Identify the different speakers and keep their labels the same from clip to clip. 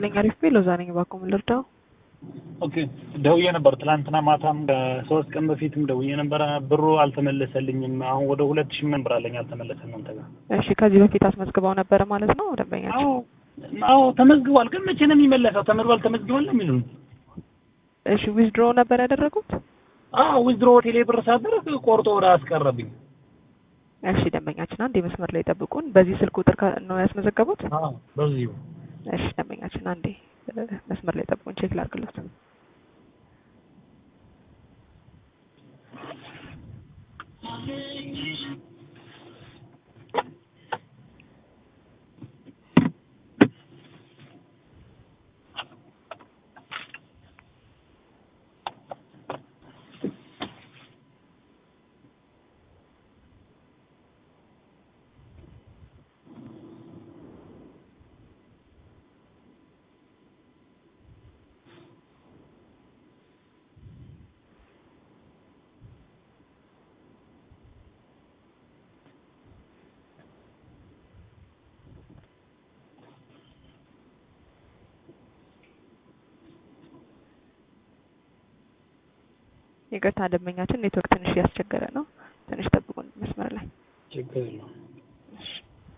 Speaker 1: ይስጥልኝ። አሪፍ ቤ ሎዛ ነኝ። እባክዎ ምን ልርዳው?
Speaker 2: ኦኬ ደውዬ ነበር ትላንትና ማታም ከሶስት ቀን በፊትም ደውዬ ነበረ። ብሩ አልተመለሰልኝም። አሁን ወደ ሁለት ሺህ ምን ብር አለኝ አልተመለሰም እናንተ ጋር።
Speaker 1: እሺ ከዚህ በፊት አስመዝግበው ነበረ ማለት ነው ደንበኛችን?
Speaker 2: አዎ አዎ ተመዝግቧል። ግን መቼ ነው የሚመለሰው? ተመዝግቧል ተመዝግቧል ነው የሚሉን።
Speaker 1: እሺ ዊዝድሮ ነበር ያደረጉት?
Speaker 2: አዎ ዊዝድሮ ቴሌ ብር ሳደርግ ቆርጦ ወደ አስቀረብኝ።
Speaker 1: እሺ ደንበኛችን አንድ የመስመር ላይ ጠብቁን። በዚህ ስልክ ቁጥር ከ- ነው ያስመዘገቡት?
Speaker 2: አዎ በዚሁ
Speaker 1: እሺ ደንበኛችን አንዴ እ፣ መስመር ላይ ጠብቁን፣ ቼክ ላድርግሎት። ይቅርታ ደንበኛችን ኔትወርክ ትንሽ እያስቸገረ ነው። ትንሽ ጠብቁን መስመር ላይ
Speaker 2: ችግር የለውም።
Speaker 1: እሺ።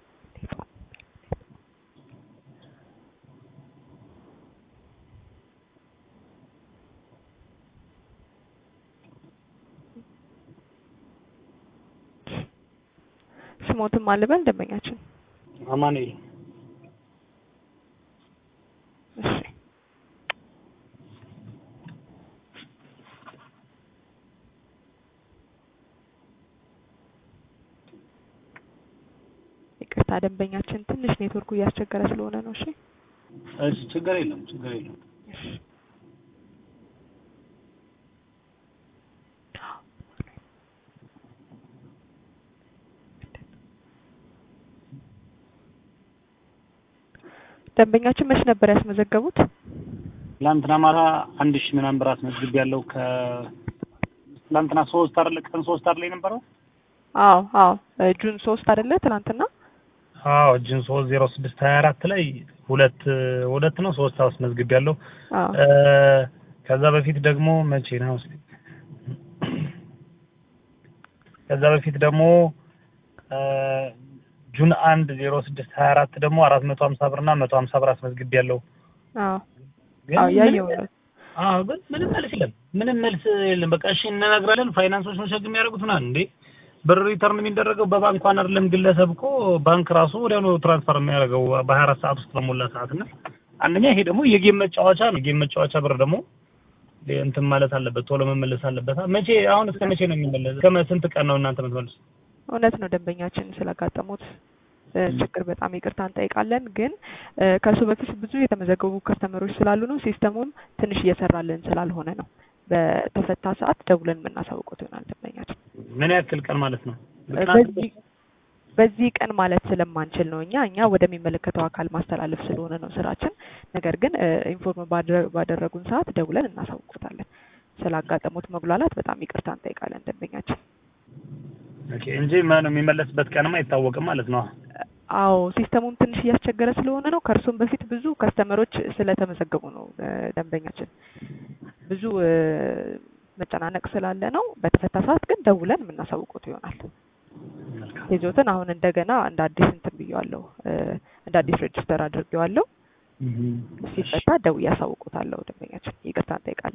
Speaker 1: ስሞትም አልበል ደንበኛችን።
Speaker 2: አማኑኤል
Speaker 1: እሺ ይቅርታ ደንበኛችን ትንሽ ኔትወርኩ እያስቸገረ ስለሆነ ነው። እሺ
Speaker 2: እሺ ችግር የለም ችግር የለም።
Speaker 1: እሺ ደንበኛችን መች ነበር ያስመዘገቡት?
Speaker 2: ትላንትና ማታ አንድ ሺህ ምናምን ብር አስመዝግብ ያለው ከ ትላንትና ሶስት አይደለ ቀን ሶስት አይደለ የነበረው?
Speaker 1: አዎ አዎ እ፣ ጁን ሶስት አይደለ ትናንትና?
Speaker 2: አዎ ጅን ሶስት ዜሮ ስድስት ሀያ አራት ላይ ሁለት ሁለት ነው ሶስት አስመዝግብ ያለው
Speaker 1: አዎ
Speaker 2: ከዛ በፊት ደግሞ መቼ ነው እስኪ ከዛ በፊት ደግሞ እ፣ ጁን አንድ ዜሮ ስድስት ሀያ አራት ደግሞ አራት መቶ ሀምሳ ብር እና መቶ ሀምሳ ብር አስመዝግብ ያለው
Speaker 1: አዎ
Speaker 2: ግን
Speaker 1: አዎ
Speaker 2: ምንም-
Speaker 1: ያየው ነው።
Speaker 2: አዎ ግን ምንም መልስ የለም። ምንም መልስ የለም። በቃ እሺ እንነግራለን። ፋይናንሶች ነው ሸግ የሚያደርጉት ምናምን እንዴ ብር ሪተርን የሚደረገው በባንክ እንኳን አይደለም ግለሰብ እኮ ባንክ ራሱ ወዲያውኑ ትራንስፈር የሚያደርገው በሀያ አራት ሰዓት ውስጥ በሞላ ሰዓት እና አንደኛ ይሄ ደግሞ የጌም መጫወቻ ነው። የጌም መጫወቻ ብር ደግሞ እንትን ማለት አለበት፣ ቶሎ መመለስ አለበት። መቼ አሁን እስከ መቼ ነው የሚመለስ? እስከ ስንት ቀን ነው እናንተ የምትመልሱ?
Speaker 1: እውነት ነው ደንበኛችን ስላጋጠሙት እ፣ ችግር በጣም ይቅርታ እንጠይቃለን። ግን እ፣ ከእሱ በፊት ብዙ የተመዘገቡ ከስተመሮች ስላሉ ነው ሲስተሙም ትንሽ እየሰራልን ስላልሆነ ነው። በተፈታ ሰዓት ደውለን የምናሳውቁት ይሆናል ደንበኛችን።
Speaker 2: ምን ያክል ቀን ማለት ነው?
Speaker 1: እ፣ በዚህ በዚህ ቀን ማለት ስለማንችል ነው እኛ እኛ ወደሚመለከተው አካል ማስተላለፍ ስለሆነ ነው ስራችን። ነገር ግን እ፣ ኢንፎርም ባደረ- ባደረጉን ሰዓት ደውለን እናሳውቁታለን። ስላጋጠሙት መጉላላት በጣም ይቅርታ እንጠይቃለን ደንበኛችን።
Speaker 2: ኦኬ እንጂ ማነው የሚመለስበት ቀንማ አይታወቅም ማለት ነው።
Speaker 1: አዎ ሲስተሙም ትንሽ እያስቸገረ ስለሆነ ነው። ከእርሱም በፊት ብዙ ከስተመሮች ስለተመዘገቡ ነው እ፣ ደንበኛችን ብዙ እ፣ መጨናነቅ ስላለ ነው። በተፈታ ሰዓት ግን ደውለን የምናሳውቁት ይሆናል።
Speaker 2: መልካም
Speaker 1: ይዞትን አሁን እንደገና እንደ አዲስ እንትን ብየዋለሁ እ፣ እንደ አዲስ ሬጅስተር አድርጌዋለሁ። ሲፈታ ደውዬ አሳውቁታለሁ ደንበኛችን። ይቅርታ እንጠይቃለን።